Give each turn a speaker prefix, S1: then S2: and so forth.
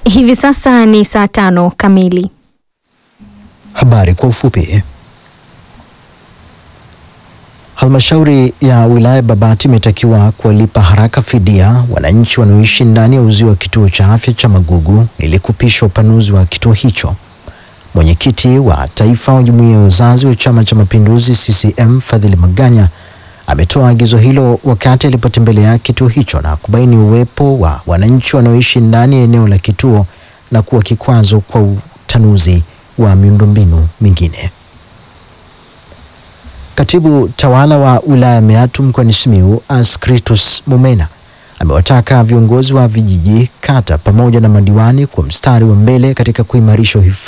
S1: Hivi sasa ni saa tano kamili.
S2: Habari kwa ufupi. Halmashauri ya wilaya Babati imetakiwa kuwalipa haraka fidia wananchi wanaoishi ndani ya uzio wa kituo cha afya cha Magugu ili kupisha upanuzi wa kituo hicho. Mwenyekiti wa taifa wa jumuiya ya wazazi wa Chama cha Mapinduzi CCM Fadhili Maganya ametoa agizo hilo wakati alipotembelea kituo hicho na kubaini uwepo wa wananchi wanaoishi ndani ya eneo la kituo na kuwa kikwazo kwa utanuzi wa miundombinu mingine. Katibu tawala wa wilaya Meatu mkoani Simiyu Askritus Mumena amewataka viongozi wa vijiji, kata pamoja na madiwani kwa mstari wa mbele katika kuimarisha uhifadhi